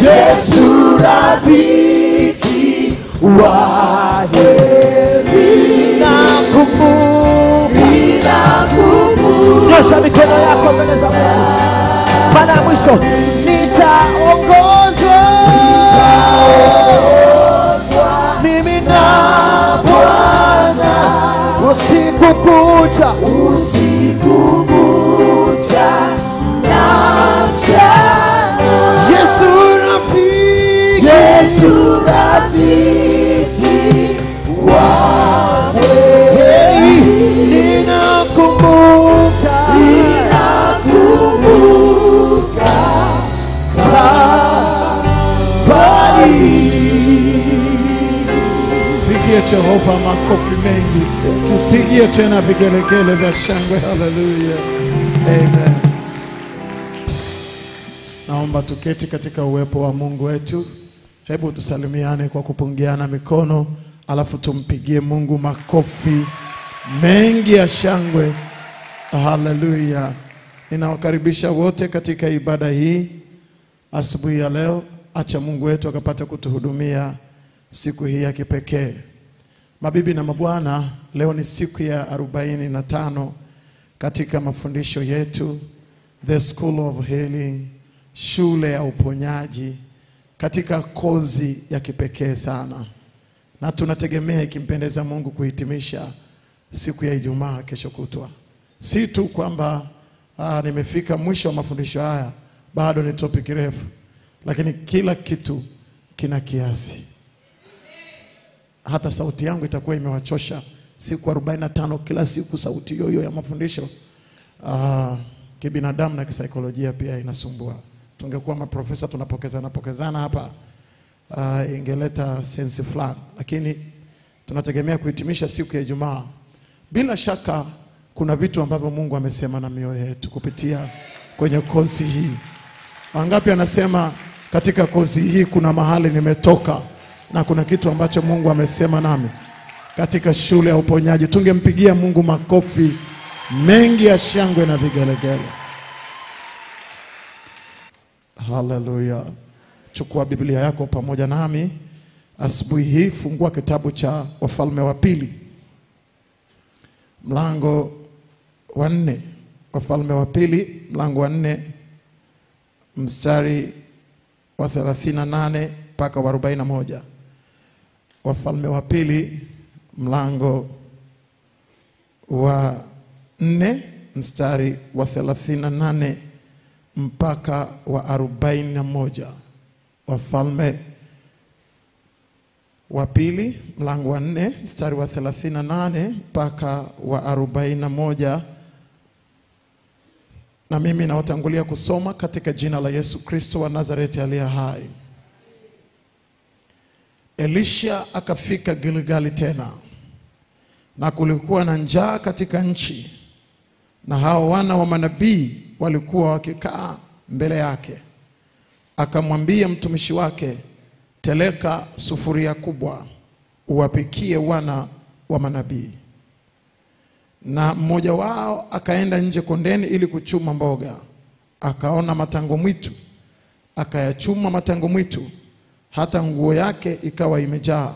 Yesu rafiki wa heri, nakumbuka. ninakumbuka Nyosha mikono yako mbele za Mungu. Mara ya mwisho nitaongozwa mimi na Bwana usiku kucha, usiku kucha na mchana. Yesu rafiki, Yesu rafiki wa Hey, ninakumbuka ninakumbuka Pigie Jehova makofi mengi, pigie tena vigelegele vya shangwe. Haleluya, amen. Naomba tuketi katika uwepo wa Mungu wetu. Hebu tusalimiane kwa kupungiana mikono, alafu tumpigie Mungu makofi mengi ya shangwe. Haleluya! Ninawakaribisha wote katika ibada hii asubuhi ya leo. Acha Mungu wetu akapata kutuhudumia siku hii ya kipekee. Mabibi na mabwana, leo ni siku ya arobaini na tano katika mafundisho yetu The School of Healing, shule ya uponyaji, katika kozi ya kipekee sana, na tunategemea ikimpendeza Mungu kuhitimisha siku ya Ijumaa kesho kutwa. Si tu kwamba ah, nimefika mwisho wa mafundisho haya, bado ni topic refu, lakini kila kitu kina kiasi hata sauti yangu itakuwa imewachosha siku 45 kila siku sauti hiyo hiyo ya mafundisho uh, kibinadamu na kisaikolojia pia inasumbua tungekuwa maprofesa tunapokezana pokezana hapa uh, ingeleta sensi fulani lakini tunategemea kuhitimisha siku ya Ijumaa bila shaka kuna vitu ambavyo Mungu amesema na mioyo yetu kupitia kwenye kozi hii Wangapi anasema katika kozi hii kuna mahali nimetoka na kuna kitu ambacho Mungu amesema nami katika shule ya uponyaji. Tungempigia Mungu makofi mengi ya shangwe na vigelegele. Haleluya! Chukua Biblia yako pamoja nami asubuhi hii, fungua kitabu cha Wafalme wa Pili mlango wa nne. Wafalme wa Pili mlango wa nne mstari wa 38 mpaka wa 41. Wafalme wa pili mlango wa nne mstari wa 38 mpaka wa 41. Wafalme wa pili mlango wa nne mstari wa 38 mpaka wa 41 na mimi nawatangulia kusoma katika jina la Yesu Kristo wa Nazareti aliye hai. Elisha akafika Gilgali tena, na kulikuwa na njaa katika nchi, na hao wana wa manabii walikuwa wakikaa mbele yake. Akamwambia mtumishi wake, teleka sufuria kubwa, uwapikie wana wa manabii na mmoja wao akaenda nje kondeni ili kuchuma mboga, akaona matango mwitu, akayachuma matango mwitu, hata nguo yake ikawa imejaa.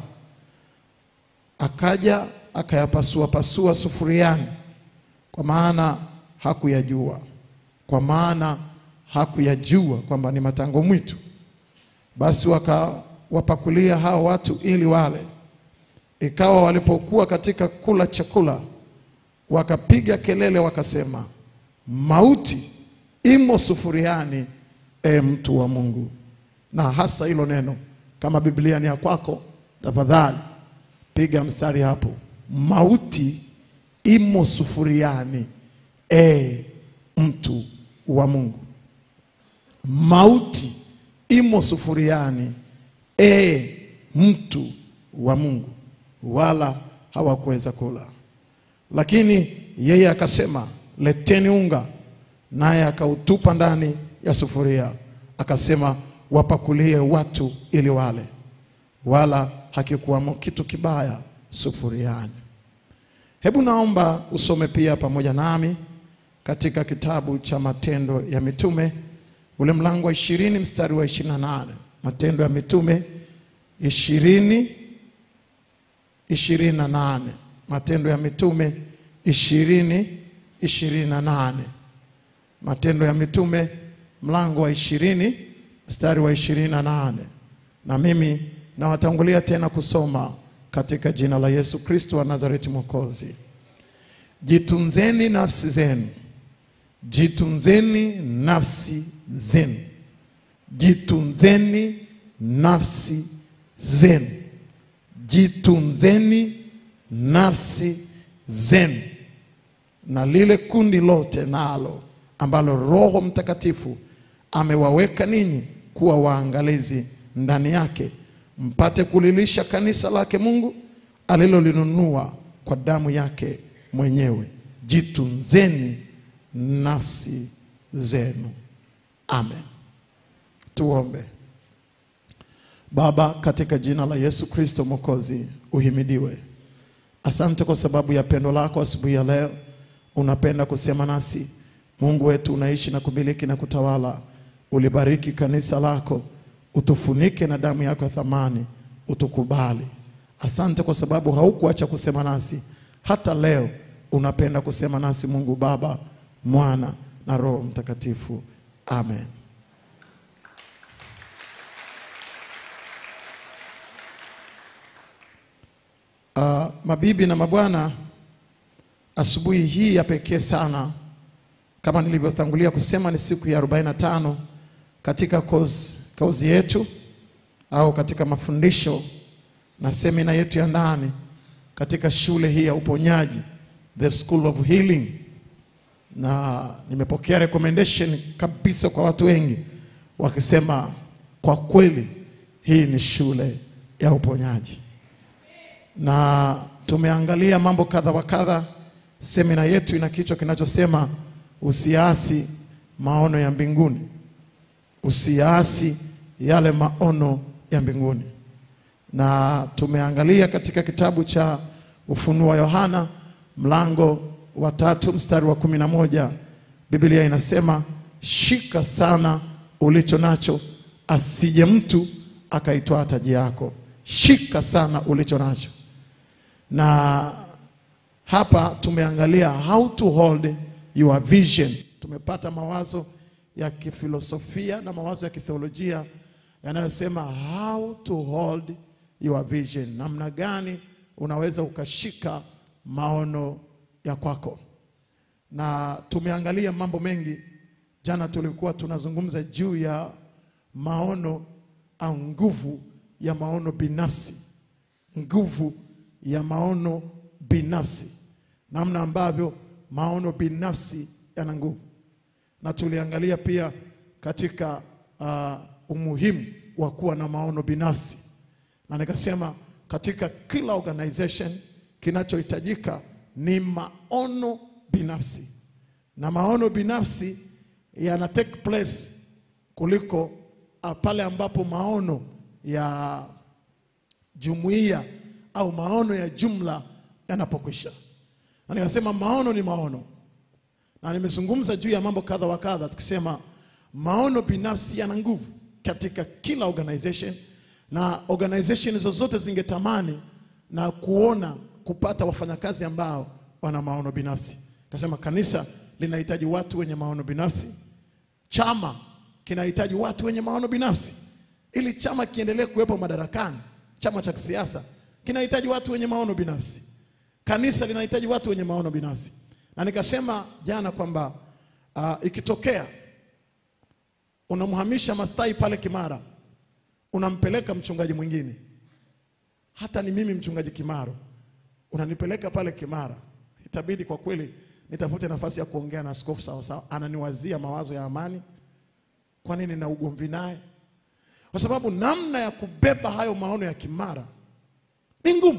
Akaja akayapasua pasua sufuriani, kwa maana hakuyajua, kwa maana hakuyajua kwamba ni matango mwitu. Basi wakawapakulia hao watu ili wale. Ikawa walipokuwa katika kula chakula wakapiga kelele wakasema, mauti imo sufuriani, e mtu wa Mungu. Na hasa hilo neno, kama Biblia ni ya kwako, tafadhali piga mstari hapo, mauti imo sufuriani, e mtu wa Mungu. Mauti imo sufuriani, e mtu wa Mungu, wala hawakuweza kula. Lakini yeye akasema, leteni unga, naye akautupa ndani ya sufuria, akasema, wapakulie watu ili wale, wala hakikuwamo kitu kibaya sufuriani. Hebu naomba usome pia pamoja nami katika kitabu cha Matendo ya Mitume ule mlango wa ishirini mstari wa ishirini na nane Matendo ya Mitume ishirini ishirini na nane Matendo ya Mitume ishirini ishirini na nane Matendo ya Mitume mlango wa ishirini mstari wa ishirini na nane na mimi nawatangulia tena kusoma katika jina la Yesu Kristo wa Nazareti Mwokozi. Jitunzeni nafsi zenu, jitunzeni nafsi zenu, jitunzeni nafsi zenu, jitunzeni nafsi zenu na lile kundi lote nalo ambalo Roho Mtakatifu amewaweka ninyi kuwa waangalizi ndani yake, mpate kulilisha kanisa lake Mungu alilolinunua kwa damu yake mwenyewe. Jitunzeni nafsi zenu. Amen. Tuombe. Baba, katika jina la Yesu Kristo Mwokozi, uhimidiwe. Asante kwa sababu ya pendo lako asubuhi ya leo. Unapenda kusema nasi. Mungu wetu, unaishi na kumiliki na kutawala. Ulibariki kanisa lako, utufunike na damu yako ya thamani, utukubali. Asante kwa sababu haukuacha kusema nasi hata leo. Unapenda kusema nasi, Mungu Baba, Mwana na Roho Mtakatifu. Amen. Uh, mabibi na mabwana, asubuhi hii ya pekee sana, kama nilivyotangulia kusema, ni siku ya 45 katika kozi, kozi yetu au katika mafundisho na semina yetu ya ndani katika shule hii ya uponyaji, the school of healing, na nimepokea recommendation kabisa kwa watu wengi wakisema, kwa kweli hii ni shule ya uponyaji na tumeangalia mambo kadha wa kadha. Semina yetu ina kichwa kinachosema usiasi maono ya mbinguni, usiasi yale maono ya mbinguni. Na tumeangalia katika kitabu cha Ufunuo wa Yohana mlango wa tatu mstari wa kumi na moja Biblia inasema shika sana ulicho nacho, asije mtu akaitwaa taji yako. Shika sana ulicho nacho na hapa tumeangalia how to hold your vision. Tumepata mawazo ya kifilosofia na mawazo ya kitheolojia yanayosema how to hold your vision, namna gani unaweza ukashika maono ya kwako, na tumeangalia mambo mengi. Jana tulikuwa tunazungumza juu ya maono au nguvu ya maono binafsi, nguvu ya maono binafsi, namna ambavyo maono binafsi yana nguvu, na tuliangalia pia katika uh, umuhimu wa kuwa na maono binafsi, na nikasema katika kila organization kinachohitajika ni maono binafsi, na maono binafsi yana take place kuliko uh, pale ambapo maono ya jumuiya au maono ya jumla yanapokwisha. Na nikasema maono ni maono, na nimezungumza juu ya mambo kadha wa kadha, tukisema maono binafsi yana nguvu katika kila organization, na organization zozote zingetamani na kuona kupata wafanyakazi ambao wana maono binafsi. Kasema kanisa linahitaji watu wenye maono binafsi, chama kinahitaji watu wenye maono binafsi, ili chama kiendelee kuwepo madarakani. Chama cha kisiasa kinahitaji watu wenye maono binafsi. Kanisa linahitaji watu wenye maono binafsi, na nikasema jana kwamba uh, ikitokea unamhamisha mastai pale Kimara, unampeleka mchungaji mwingine, hata ni mimi mchungaji Kimaro, unanipeleka pale Kimara, itabidi kwa kweli nitafute nafasi ya kuongea na askofu sawa sawa, ananiwazia mawazo ya amani. Kwa nini na ugomvi naye? Kwa sababu namna ya kubeba hayo maono ya Kimara ni ngumu.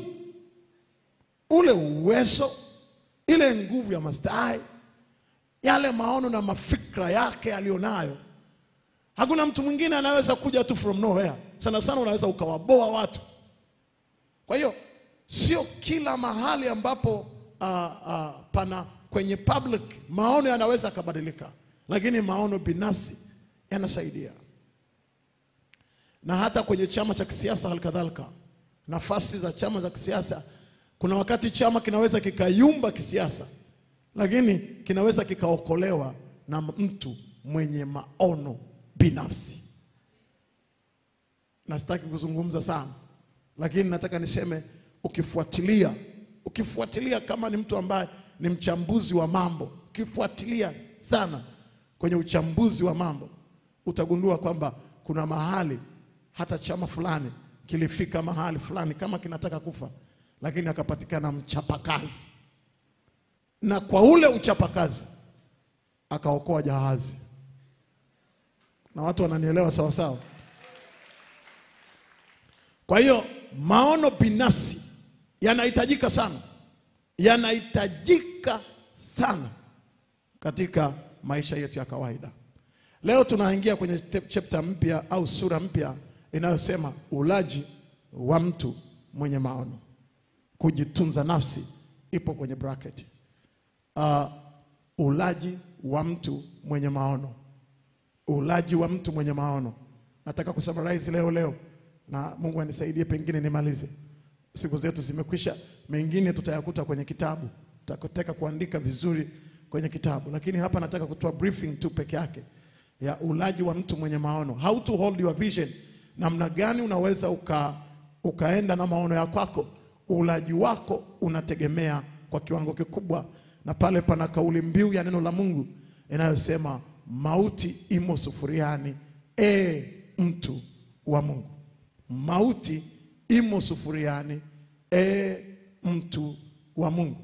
Ule uwezo, ile nguvu ya mastai, yale maono na mafikra yake aliyonayo, hakuna mtu mwingine anaweza kuja tu from nowhere. Sana sana unaweza ukawaboa watu. Kwa hiyo sio kila mahali ambapo uh, uh, pana kwenye public maono yanaweza akabadilika, lakini maono binafsi yanasaidia na hata kwenye chama cha kisiasa halikadhalika, nafasi za chama za kisiasa, kuna wakati chama kinaweza kikayumba kisiasa, lakini kinaweza kikaokolewa na mtu mwenye maono binafsi. Na sitaki kuzungumza sana, lakini nataka niseme, ukifuatilia ukifuatilia kama ni mtu ambaye ni mchambuzi wa mambo, ukifuatilia sana kwenye uchambuzi wa mambo, utagundua kwamba kuna mahali hata chama fulani kilifika mahali fulani kama kinataka kufa, lakini akapatikana mchapakazi, na kwa ule uchapakazi akaokoa jahazi. Na watu wananielewa sawa sawa. Kwa hiyo maono binafsi yanahitajika sana, yanahitajika sana katika maisha yetu ya kawaida. Leo tunaingia kwenye te- chapter mpya au sura mpya inayosema ulaji wa mtu mwenye maono. Kujitunza nafsi ipo kwenye bracket. Uh, ulaji wa mtu mwenye maono, ulaji wa mtu mwenye maono. Nataka kusummarize leo leo, na Mungu anisaidie, pengine nimalize. Siku zetu zimekwisha, mengine tutayakuta kwenye kitabu, tutakotaka kuandika vizuri kwenye kitabu, lakini hapa nataka kutoa briefing tu peke yake ya ulaji wa mtu mwenye maono, how to hold your vision, namna gani unaweza uka, ukaenda na maono ya kwako. Ulaji wako unategemea kwa kiwango kikubwa, na pale pana kauli mbiu ya neno la Mungu inayosema mauti imo sufuriani, e mtu wa Mungu, mauti imo sufuriani, e mtu wa Mungu.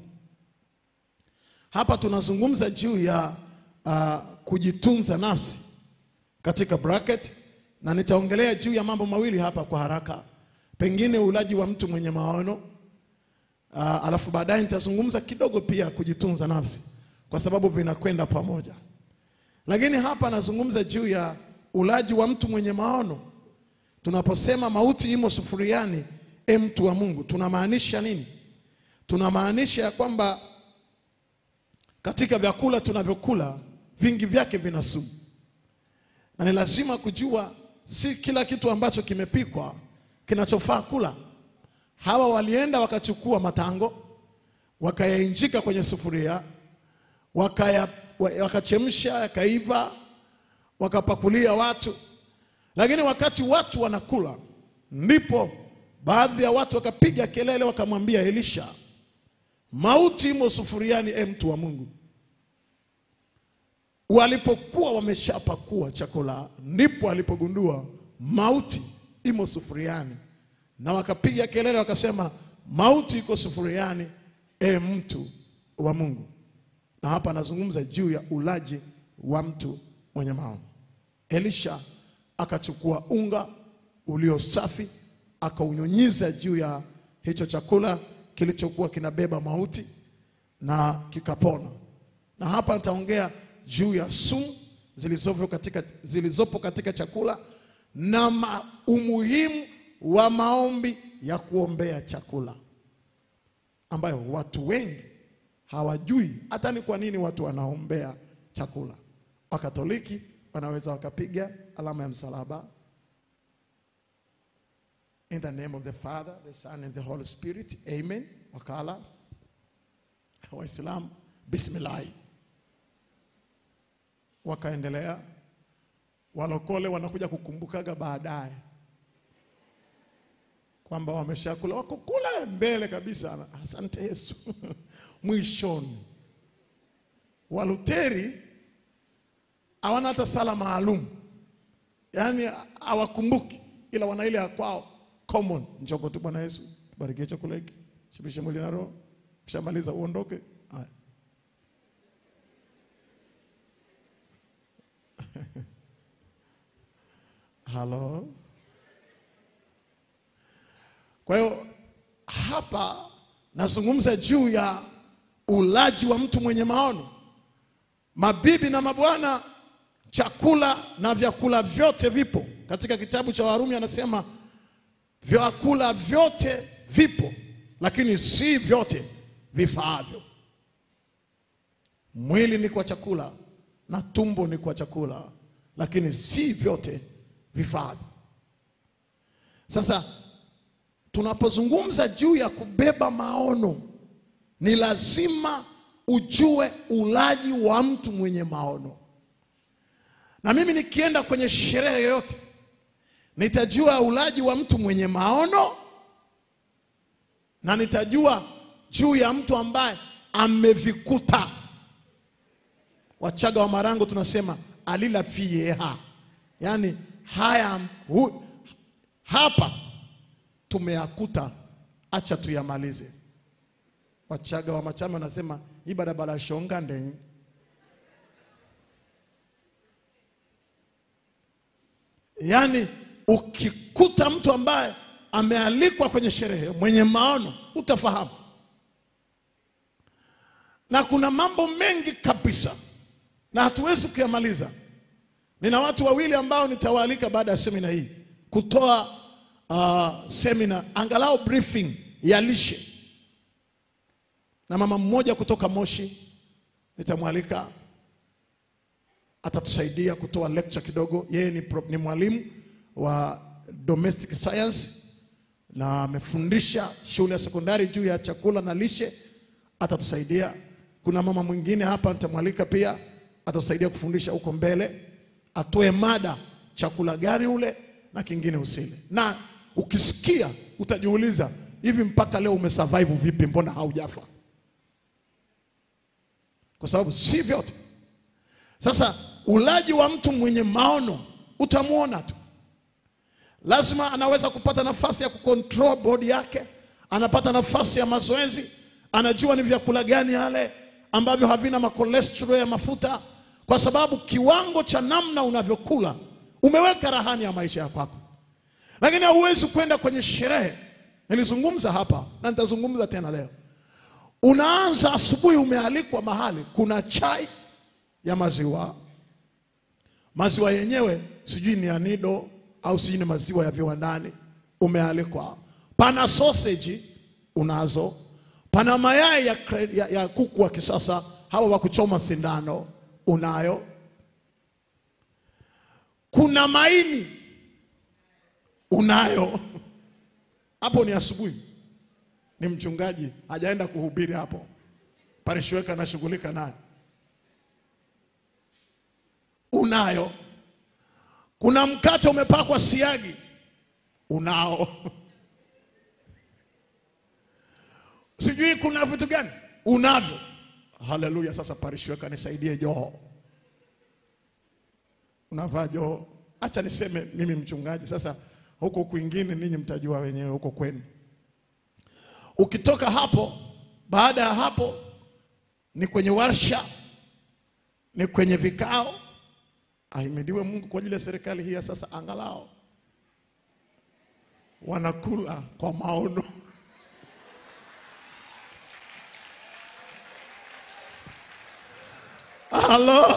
Hapa tunazungumza juu ya uh, kujitunza nafsi katika bracket, na nitaongelea juu ya mambo mawili hapa kwa haraka, pengine ulaji wa mtu mwenye maono uh, alafu baadaye nitazungumza kidogo pia kujitunza nafsi, kwa sababu vinakwenda pamoja. Lakini hapa nazungumza juu ya ulaji wa mtu mwenye maono. Tunaposema mauti imo sufuriani, e mtu wa Mungu, tunamaanisha nini? Tunamaanisha ya kwamba katika vyakula tunavyokula vingi vyake vina sumu, na ni lazima kujua si kila kitu ambacho kimepikwa kinachofaa kula. Hawa walienda wakachukua matango wakayainjika kwenye sufuria wakaya, wa- wakachemsha yakaiva, wakapakulia watu, lakini wakati watu wanakula, ndipo baadhi ya watu wakapiga kelele, wakamwambia Elisha, mauti imo sufuriani, e mtu wa Mungu. Walipokuwa wameshapakua chakula, ndipo walipogundua mauti imo sufuriani, na wakapiga kelele wakasema, mauti iko sufuriani, e mtu wa Mungu. Na hapa anazungumza juu ya ulaji wa mtu mwenye maono. Elisha akachukua unga ulio safi akaunyunyiza juu ya hicho chakula kilichokuwa kinabeba mauti na kikapona. Na hapa nitaongea juu ya sumu zilizopo katika, zilizopo katika chakula na ma, umuhimu wa maombi ya kuombea chakula ambayo watu wengi hawajui hata ni kwa nini watu wanaombea chakula. Wakatoliki wanaweza wakapiga alama ya msalaba in the name of the Father, the Son and the Holy Spirit, amen. Wakala Waislamu bismillahi, wakaendelea. Walokole wanakuja kukumbukaga baadaye kwamba wameshakula, wako kule mbele kabisa, asante Yesu mwishoni. Waluteri hawana hata sala maalum, yaani hawakumbuki, ila wana ile ya kwao common. Njoko tu Bwana Yesu, barikie chakula hiki, shibishe mwili na roho, kishamaliza uondoke. Haya. Halo. Kwa hiyo hapa nazungumza juu ya ulaji wa mtu mwenye maono. Mabibi na mabwana, chakula na vyakula vyote vipo. Katika kitabu cha Warumi anasema vyakula vyote vipo, lakini si vyote vifaavyo. Mwili ni kwa chakula na tumbo ni kwa chakula, lakini si vyote vifaavyo. Sasa tunapozungumza juu ya kubeba maono, ni lazima ujue ulaji wa mtu mwenye maono. Na mimi nikienda kwenye sherehe yoyote, nitajua ulaji wa mtu mwenye maono na nitajua juu ya mtu ambaye amevikuta. Wachaga wa Marango tunasema alila fieha, yaani haya hu, hapa tumeyakuta, acha tuyamalize. Wachaga wa Machame wanasema hii barabara shonga ndeng. Yaani ukikuta mtu ambaye amealikwa kwenye sherehe mwenye maono, utafahamu. Na kuna mambo mengi kabisa, na hatuwezi kuyamaliza. Nina watu wawili ambao nitawaalika baada ya semina hii kutoa uh, semina angalau briefing ya lishe, na mama mmoja kutoka Moshi nitamwalika, atatusaidia kutoa lecture kidogo. Yeye ni, pro- ni mwalimu wa domestic science na amefundisha shule ya sekondari juu ya chakula na lishe, atatusaidia. Kuna mama mwingine hapa nitamwalika pia, atatusaidia kufundisha huko mbele, atoe mada chakula gani ule na kingine usile. Na ukisikia utajiuliza, hivi mpaka leo umesurvive vipi? Mbona haujafa? Kwa sababu si vyote. Sasa ulaji wa mtu mwenye maono utamwona tu lazima anaweza kupata nafasi ya kucontrol body yake, anapata nafasi ya mazoezi, anajua ni vyakula gani yale ambavyo havina makolesterol ya mafuta, kwa sababu kiwango cha namna unavyokula umeweka rahani ya maisha ya kwako. Lakini hauwezi kwenda kwenye sherehe. Nilizungumza hapa na nitazungumza tena leo. Unaanza asubuhi, umealikwa mahali, kuna chai ya maziwa, maziwa yenyewe sijui ni anido au sijui ni maziwa ya viwandani, umealikwa. Pana sausage unazo, pana mayai ya, kre- ya, ya kuku wa kisasa hawa wa kuchoma sindano unayo, kuna maini unayo. Hapo ni asubuhi, ni mchungaji hajaenda kuhubiri hapo, parishweka anashughulika naye, unayo kuna mkate umepakwa siagi unao, sijui kuna vitu gani unavyo. Haleluya! Sasa parishweka, nisaidie joho. Unavaa joho? Acha niseme mimi mchungaji. Sasa huko kwingine ninyi mtajua wenyewe huko kwenu. Ukitoka hapo, baada ya hapo ni kwenye warsha, ni kwenye vikao Ahimidiwe Mungu kwa ajili ya serikali hii ya sasa, angalau wanakula kwa maono. Halo,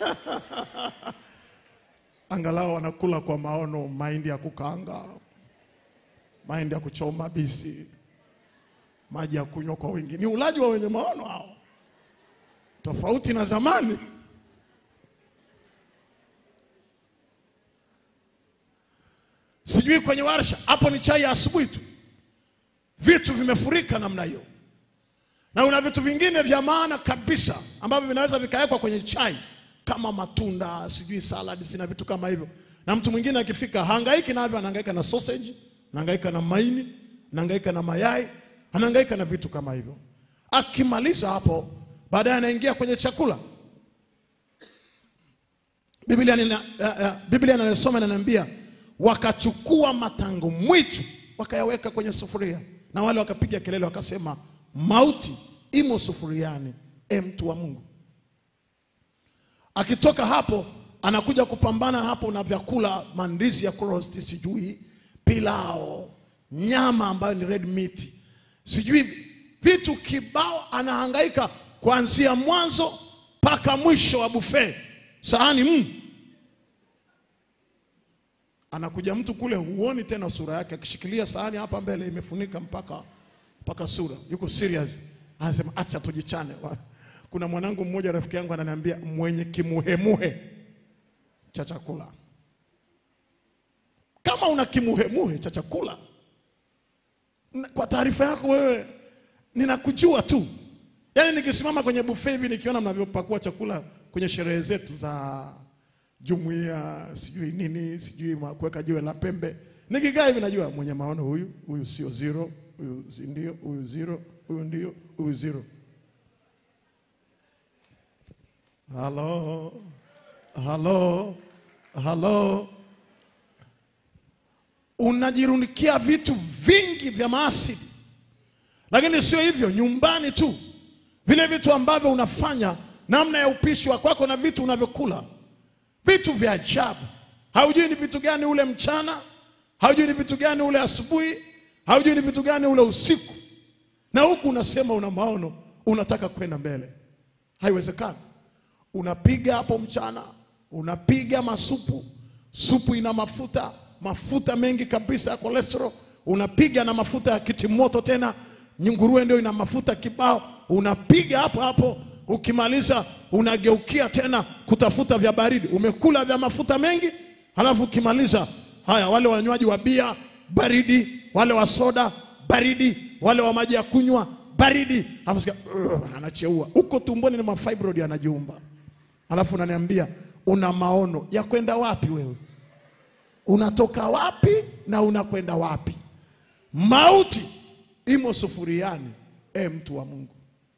angalau wanakula kwa maono, mahindi ya kukaanga, mahindi ya kuchoma bisi, maji ya kunywa kwa wingi. Ni ulaji wa wenye maono hao, tofauti na zamani. sijui kwenye warsha hapo ni chai ya asubuhi tu, vitu vimefurika namna hiyo, na una vitu vingine vya maana kabisa ambavyo vinaweza vikawekwa kwenye chai kama matunda, sijui salad na vitu kama hivyo. Na mtu mwingine akifika hangaiki navyo, anahangaika na sausage, anahangaika na maini, anahangaika na mayai, anahangaika na vitu kama hivyo. Akimaliza hapo, baadaye anaingia kwenye chakula. Biblia nina- eh, eh, Biblia inayosoma inaniambia wakachukua matango mwitu wakayaweka kwenye sufuria, na wale wakapiga kelele wakasema, mauti imo sufuriani, e mtu wa Mungu. Akitoka hapo anakuja kupambana hapo na vyakula, mandizi ya roast, sijui pilao, nyama ambayo ni red meat, sijui vitu kibao, anahangaika kuanzia mwanzo mpaka mwisho wa buffet, sahani mm. Anakuja mtu kule, huoni tena sura yake, akishikilia sahani hapa mbele imefunika mpaka mpaka sura, yuko serious, anasema acha tujichane. Wa- Kuna mwanangu mmoja rafiki yangu ananiambia mwenye kimuhemuhe cha chakula, kama kama una kimuhemuhe cha chakula, na- kwa taarifa yako wewe, ninakujua tu. Yaani nikisimama kwenye buffet hivi nikiona mnavyopakua chakula kwenye sherehe zetu za jumuiya, sijui nini, sijui ma- kuweka jiwe la pembe, nikikaa hivi najua mwenye maono huyu, huyu sio zero, huyu si ndio, huyu zero, huyu ndio, huyu zero. Halo, halo, halo. Unajirundikia vitu vingi vya maasidi, lakini sio hivyo, nyumbani tu, vile vitu ambavyo unafanya, namna ya upishi wa kwako na vitu unavyokula, vitu vya ajabu. Haujui ni vitu gani ule mchana, haujui ni vitu gani ule asubuhi, haujui ni vitu gani ule usiku, na huku unasema una maono, unataka kwenda mbele. Haiwezekani. Unapiga hapo mchana, unapiga masupu, supu ina mafuta, mafuta mengi kabisa ya cholesterol, unapiga na mafuta ya kitimoto tena, nguruwe ndio ina mafuta kibao, unapiga hapo hapo. Ukimaliza unageukia tena kutafuta vya baridi, umekula vya mafuta mengi, halafu ukimaliza haya, wale wanywaji wa bia baridi, wale wa soda baridi, wale wa maji ya kunywa baridi, alafu sikia "Ugh," anacheua huko tumboni, ni mafibroid yanajiumba, alafu unaniambia una maono ya kwenda wapi? Wewe unatoka wapi na unakwenda wapi? Mauti imo sufuriani, e mtu wa Mungu.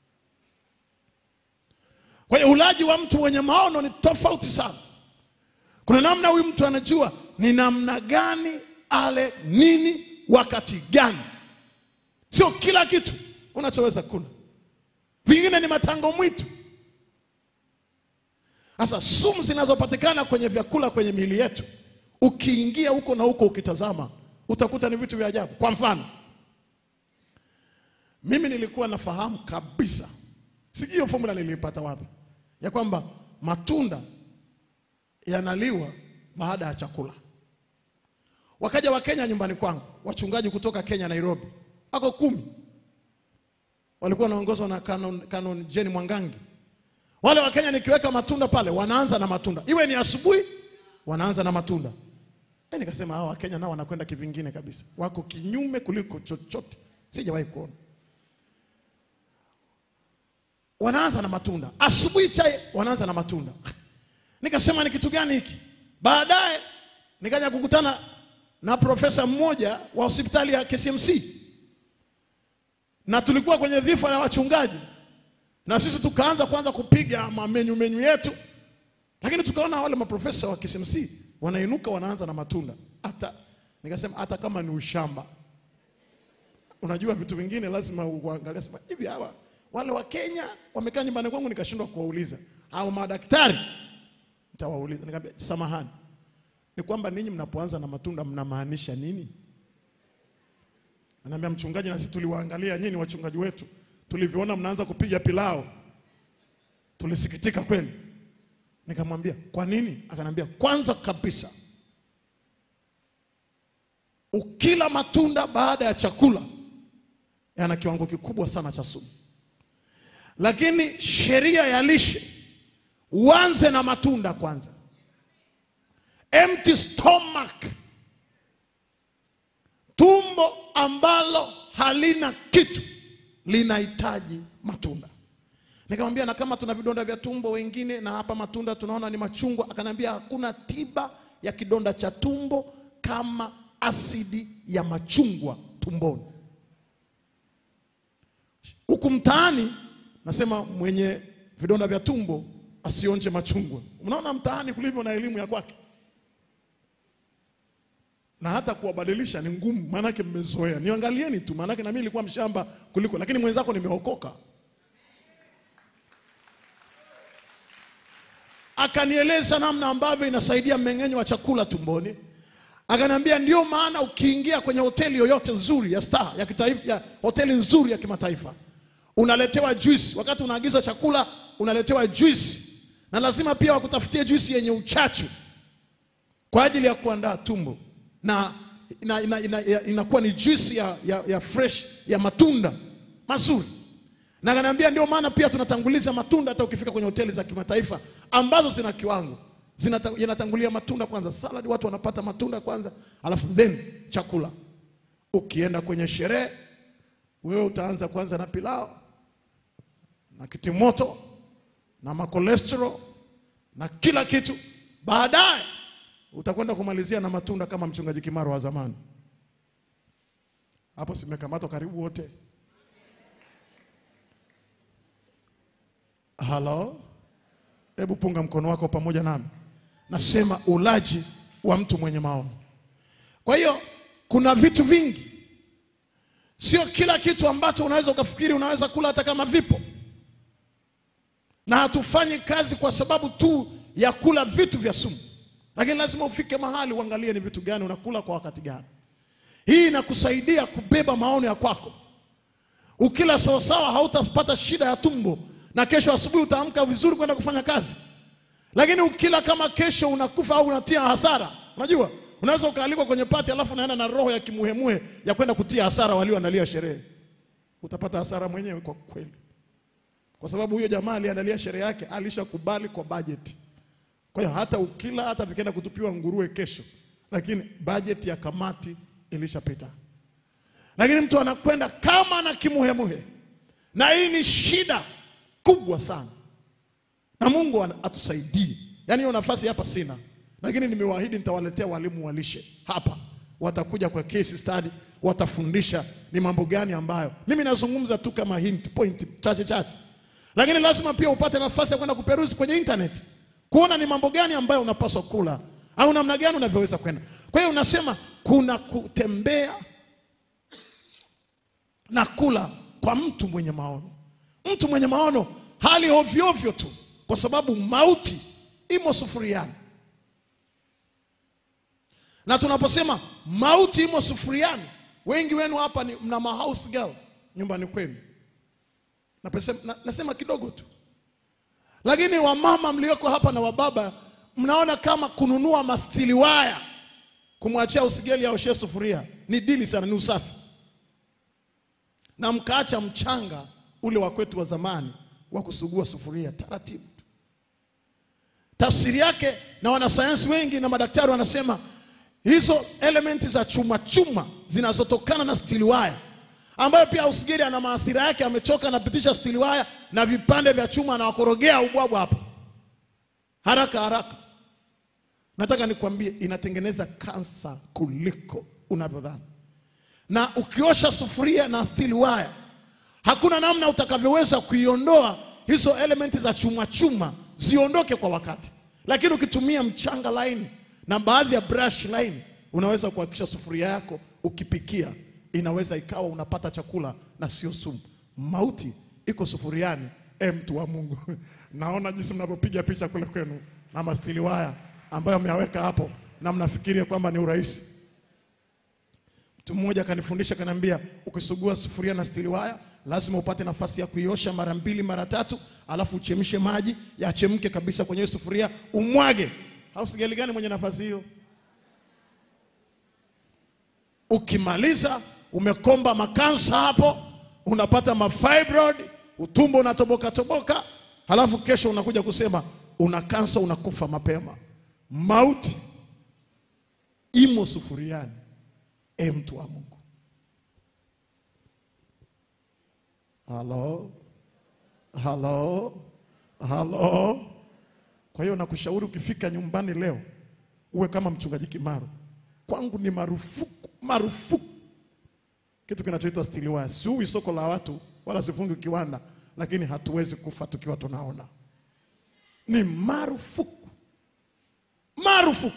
Kwa hiyo ulaji wa mtu mwenye maono ni tofauti sana. Kuna namna huyu mtu anajua ni namna gani ale nini wakati gani. Sio kila kitu unachoweza kula, vingine ni matango mwitu. Sasa sumu zinazopatikana kwenye vyakula kwenye miili yetu, ukiingia huko na huko ukitazama, utakuta ni vitu vya ajabu. Kwa mfano, mimi nilikuwa nafahamu kabisa, sijui hiyo formula niliipata wapi, ya kwamba matunda yanaliwa baada ya chakula. Wakaja Wakenya nyumbani kwangu, wachungaji kutoka Kenya, Nairobi, wako kumi, walikuwa wanaongozwa na Canon, Canon Jane Mwangangi. Wale Wakenya nikiweka matunda pale, wanaanza na matunda, iwe ni asubuhi, wanaanza na matunda. E, nikasema hawa Wakenya nao wanakwenda kivingine kabisa, wako kinyume kuliko chochote sijawahi kuona. Wanaanza na matunda asubuhi, chai wanaanza na matunda. Nikasema ni kitu gani hiki? Baadaye nikaja kukutana na profesa mmoja wa hospitali ya KCMC na tulikuwa kwenye dhifa ya wachungaji, na sisi tukaanza kwanza kupiga mamenyu menyu yetu, lakini tukaona wale maprofesa wa KCMC wanainuka wanaanza na matunda. Hata nikasema hata kama ni ushamba, unajua vitu vingine lazima uangalie, sema hivi hawa wale wa Kenya wamekaa nyumbani kwangu, nikashindwa kuwauliza hao madaktari nitawauliza nikamwambia, samahani, ni kwamba ninyi mnapoanza na matunda mnamaanisha nini? Anaambia mchungaji, na sisi tuliwaangalia nyinyi wachungaji wetu, tulivyoona mnaanza kupiga pilao tulisikitika kweli. Nikamwambia kwa nini? Akanambia kwanza kabisa, ukila matunda baada ya chakula yana kiwango kikubwa sana cha sumu, lakini sheria ya lishe uanze na matunda kwanza. Empty stomach, tumbo ambalo halina kitu linahitaji matunda. Nikamwambia na kama tuna vidonda vya tumbo wengine, na hapa matunda tunaona ni machungwa. Akanambia hakuna tiba ya kidonda cha tumbo kama asidi ya machungwa tumboni. Huku mtaani nasema mwenye vidonda vya tumbo asionje machungwa. Unaona mtaani kulivyo na elimu ya kwake, na hata kuwabadilisha ni ngumu, maanake mmezoea. Niangalieni tu, maanake na mimi nilikuwa mshamba kuliko, lakini mwenzako nimeokoka. Akanieleza namna ambavyo inasaidia mmeng'enyo wa chakula tumboni. Akaniambia ndio maana ukiingia kwenye hoteli yoyote nzuri ya star ya kitaifa, ya hoteli nzuri ya kimataifa unaletewa juisi. Wakati unaagiza chakula unaletewa juisi, na lazima pia wakutafutie juisi yenye uchachu kwa ajili ya kuandaa tumbo, na ina, ina, ina, ina, inakuwa ni juisi ya, ya, ya fresh ya matunda mazuri. Na akaniambia ndio maana pia tunatanguliza matunda hata ukifika kwenye hoteli za kimataifa ambazo zina kiwango zinata- yanatangulia matunda kwanza. Salad watu wanapata matunda kwanza, alafu then chakula. Ukienda kwenye sherehe, wewe utaanza kwanza na pilau na kitimoto na makolesterol na kila kitu, baadaye utakwenda kumalizia na matunda kama mchungaji Kimaro wa zamani. Hapo simekamatwa karibu wote. Halo, hebu punga mkono wako pamoja nami. Nasema ulaji wa mtu mwenye maono. Kwa hiyo kuna vitu vingi, sio kila kitu ambacho unaweza ukafikiri unaweza kula hata kama vipo, na hatufanyi kazi kwa sababu tu ya kula vitu vya sumu, lakini lazima ufike mahali uangalie ni vitu gani unakula kwa wakati gani. Hii inakusaidia kubeba maono ya kwako. Ukila sawasawa, hautapata shida ya tumbo, na kesho asubuhi utaamka vizuri kwenda kufanya kazi. Lakini ukila kama kesho unakufa au unatia hasara, unajua unaweza ukaalikwa kwenye pati alafu unaenda na roho ya kimuhemuhe ya kwenda kutia hasara walioandalia sherehe, utapata hasara mwenyewe kwa kweli, kwa sababu huyo jamaa aliandalia sherehe yake alishakubali kwa bajeti. Kwa hiyo hata ukila, hata vikienda kutupiwa nguruwe kesho, lakini bajeti ya kamati ilishapita. Lakini mtu anakwenda kama na kimuhemuhe, na hii ni shida kubwa sana, na Mungu ana- atusaidie. Yaani hiyo nafasi hapa sina, lakini nimewaahidi nitawaletea walimu wa lishe hapa, watakuja kwa case study, watafundisha ni mambo gani ambayo mimi nazungumza tu kama hint point chache chache, lakini lazima pia upate nafasi ya kwenda kuperuzi kwenye internet kuona ni mambo gani ambayo unapaswa kula au namna gani unavyoweza kwenda. Kwa hiyo unasema kuna kutembea na kula kwa mtu mwenye maono. Mtu mwenye maono hali ovyo ovyo tu, kwa sababu mauti imo sufuriani. Na tunaposema mauti imo sufuriani, wengi wenu hapa ni mna mahouse girl nyumbani kwenu. Napesema, na, nasema kidogo tu, lakini wamama mlioko hapa na wababa mnaona kama kununua mastili waya kumwachia usigeli aoshe sufuria ni dili sana, ni usafi na mkaacha mchanga ule wa kwetu wa zamani wa kusugua sufuria taratibu tu. Tafsiri yake na wanasayansi wengi na madaktari wanasema hizo elementi za chuma chuma zinazotokana na stili waya, ambayo pia usigiri ana maasira yake, amechoka, anapitisha stili waya na vipande vya chuma, anawakorogea ubwabwa hapo haraka haraka. Nataka nikwambie, inatengeneza kansa kuliko unavyodhani na ukiosha sufuria na steel wire, hakuna namna utakavyoweza kuiondoa hizo elementi za chuma chuma ziondoke kwa wakati, lakini ukitumia mchanga laini na baadhi ya brush laini unaweza kuhakikisha sufuria yako ukipikia inaweza ikawa unapata chakula na sio sumu. Mauti iko sufuriani. E, mtu wa Mungu, naona jinsi mnavyopiga picha kule kwenu na mastili waya ambayo mmeyaweka hapo na mnafikiria kwamba ni urahisi. Mtu mmoja akanifundisha akaniambia, ukisugua sufuria na stili waya lazima upate nafasi ya kuiosha mara mbili mara tatu, alafu uchemshe maji yachemke kabisa kwenye hiyo sufuria, umwage. Au sigeli gani mwenye nafasi hiyo? Ukimaliza umekomba makansa hapo, unapata mafibroid, utumbo unatoboka toboka, halafu kesho unakuja kusema una kansa, unakufa mapema. Mauti imo sufuriani. E, mtu wa Mungu, halo halo halo. Kwa hiyo nakushauri ukifika nyumbani leo uwe kama mchungaji Kimaro. Kwangu ni marufuku marufuku kitu kinachoitwa stili waya. Siui soko la watu wala sifungi kiwanda, lakini hatuwezi kufa tukiwa tunaona. Ni marufuku marufuku.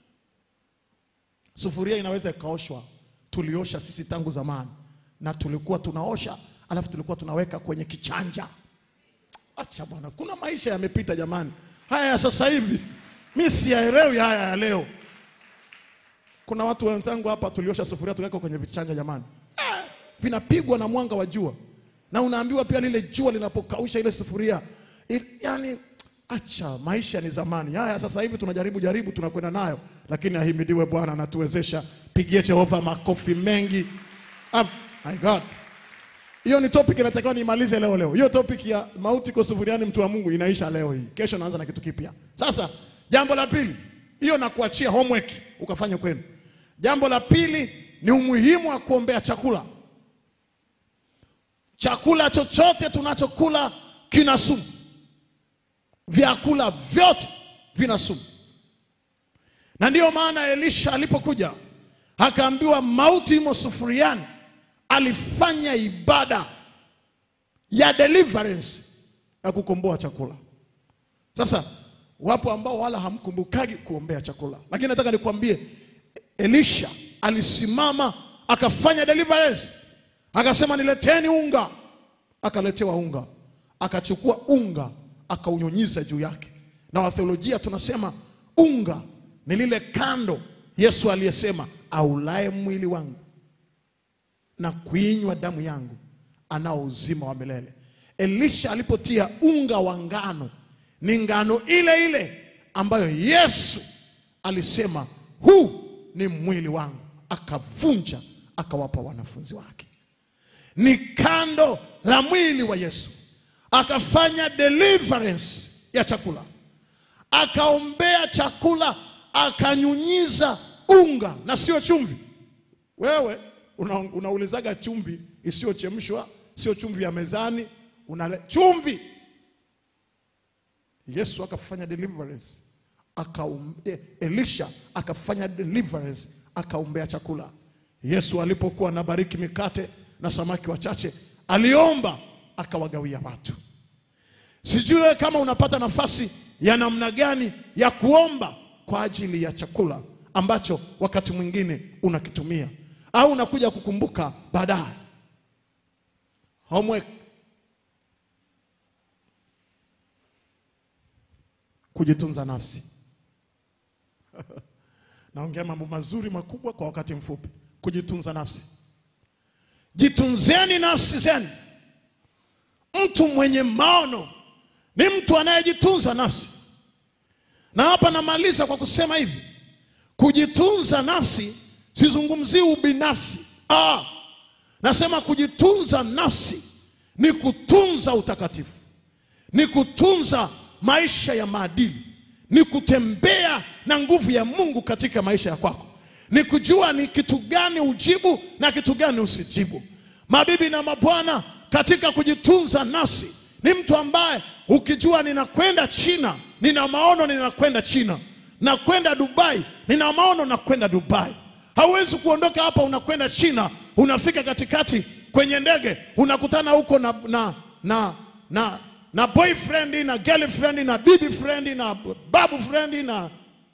Sufuria inaweza ikaoshwa, tuliosha sisi tangu zamani, na tulikuwa tunaosha alafu tulikuwa tunaweka kwenye kichanja. Acha bwana, kuna maisha yamepita jamani. Haya ya sasa hivi mi siyaelewi haya ya leo. Kuna watu wenzangu hapa tuliosha sufuria tukaweka kwenye vichanja jamani, eh, vinapigwa na mwanga wa jua, na unaambiwa pia lile jua linapokausha ile sufuria il, yani Acha, maisha ni zamani. Haya sasa hivi tunajaribu jaribu, tunakwenda nayo, lakini ahimidiwe Bwana anatuwezesha. Pigie Jehova makofi mengi. Ah, my God, hiyo ni topic inatakiwa niimalize leo leo. Hiyo topic ya mauti kwa sufuriani, mtu wa Mungu, inaisha leo hii. Kesho naanza na kitu kipya. Sasa Jambo la pili, hiyo na kuachia homework ukafanya kwenu. Jambo la pili ni umuhimu wa kuombea chakula. Chakula chochote tunachokula kina sumu, vyakula vyote vina sumu, na ndiyo maana Elisha alipokuja akaambiwa mauti imo sufuriani, alifanya ibada ya deliverance ya kukomboa chakula. Sasa wapo ambao wala hamkumbukagi kuombea chakula, lakini nataka nikwambie, Elisha alisimama akafanya deliverance, akasema nileteni unga, akaletewa unga, akachukua unga akaunyunyiza juu yake, na watheolojia tunasema unga ni lile kando Yesu aliyesema aulaye mwili wangu na kuinywa damu yangu anao uzima wa milele. Elisha alipotia unga wa ngano, ni ngano ile ile ambayo Yesu alisema huu ni mwili wangu, akavunja akawapa wanafunzi wake. Ni kando la mwili wa Yesu, akafanya deliverance ya chakula, akaombea chakula, akanyunyiza unga na sio chumvi. Wewe una, unaulizaga chumvi isiyochemshwa, sio chumvi ya mezani, una chumvi. Yesu akafanya deliverance akaumbe, Elisha akafanya deliverance akaombea chakula. Yesu alipokuwa anabariki mikate na samaki wachache, aliomba akawagawia watu. Sijui wewe kama unapata nafasi ya namna gani ya kuomba kwa ajili ya chakula ambacho wakati mwingine unakitumia au unakuja kukumbuka baadaye. Homework. Kujitunza nafsi. Naongea mambo mazuri makubwa kwa wakati mfupi. Kujitunza nafsi. Jitunzeni nafsi zenu. Mtu mwenye maono ni mtu anayejitunza nafsi, na hapa namaliza kwa kusema hivi: kujitunza nafsi, sizungumzii ubinafsi. Ah, nasema kujitunza nafsi ni kutunza utakatifu, ni kutunza maisha ya maadili, ni kutembea na nguvu ya Mungu katika maisha ya kwako, ni kujua ni kitu gani ujibu na kitu gani usijibu. Mabibi na mabwana, katika kujitunza nafsi ni mtu ambaye ukijua ninakwenda China, nina maono ninakwenda China, nakwenda Dubai, nina maono nakwenda Dubai. Hauwezi kuondoka hapa unakwenda China, unafika katikati kwenye ndege unakutana huko na, na, na, na, na boyfriend na girlfriend na bibi friend na babu friend na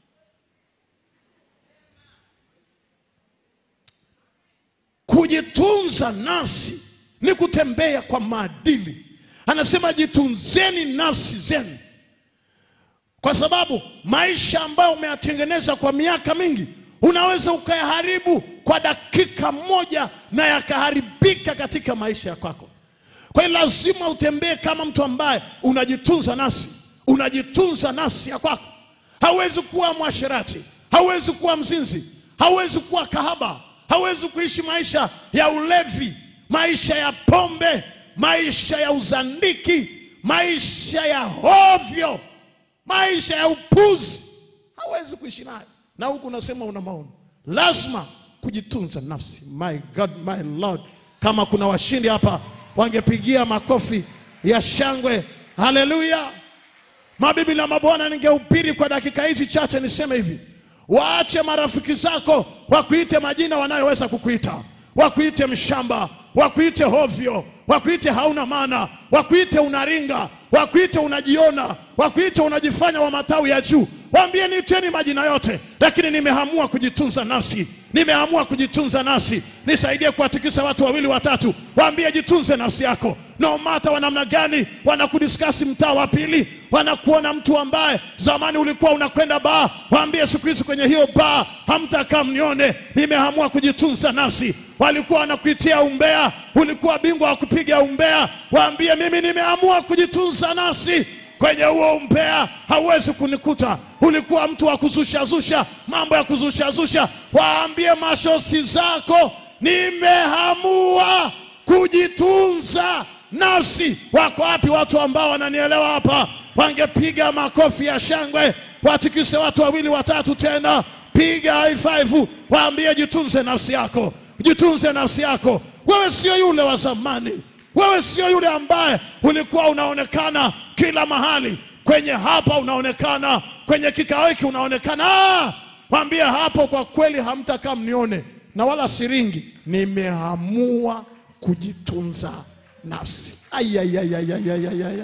kujitunza nafsi ni kutembea kwa maadili. Anasema jitunzeni nafsi zenu, kwa sababu maisha ambayo umeyatengeneza kwa miaka mingi unaweza ukayaharibu kwa dakika moja na yakaharibika katika maisha ya kwako. Kwa hiyo lazima utembee kama mtu ambaye unajitunza nafsi, unajitunza nafsi ya kwako. Hauwezi kuwa mwasherati, hauwezi kuwa mzinzi, hauwezi kuwa kahaba, hauwezi kuishi maisha ya ulevi, maisha ya pombe, maisha ya uzandiki, maisha ya hovyo, maisha ya upuzi. Hauwezi kuishi nayo, na huku unasema una maono. Lazima kujitunza nafsi. My God, my Lord, kama kuna washindi hapa wangepigia makofi ya shangwe. Haleluya! Mabibi na mabwana, ningehubiri kwa dakika hizi chache niseme hivi: waache marafiki zako wakuite majina wanayoweza kukuita, wakuite mshamba, wakuite hovyo, wakuite hauna maana, wakuite unaringa, wakuite unajiona, wakuite unajifanya wa matawi ya juu. Waambie niiteni majina yote, lakini nimeamua kujitunza nafsi, nimeamua kujitunza nafsi. Nisaidie kuwatikisa watu wawili watatu, waambie jitunze nafsi yako. No mata wa namna gani wanakudiskasi mtaa wa pili, wanakuona mtu ambaye zamani ulikuwa unakwenda baa, waambie siku hizi kwenye hiyo baa hamtakaa mnione. Nimeamua kujitunza nafsi. Walikuwa wanakuitia umbea, ulikuwa bingwa wa kupiga umbea, waambie mimi nimeamua kujitunza nafsi kwenye huo umbea hauwezi kunikuta. Ulikuwa mtu wa kuzushazusha mambo ya kuzushazusha, waambie mashosi zako, nimeamua kujitunza nafsi. Wako wapi watu ambao wananielewa hapa? wangepiga makofi ya shangwe, watikise watu wawili watatu tena, piga high five, waambie jitunze nafsi yako, jitunze nafsi yako. Wewe sio yule wa zamani, wewe sio yule ambaye ulikuwa unaonekana kila mahali, kwenye hapa unaonekana, kwenye kikao hiki unaonekana. Ah, Mwambie hapo, kwa kweli hamtakaa mnione na wala siringi, nimeamua kujitunza nafsi. Ai, ai, ai, ai, ai, ai, ai, ai.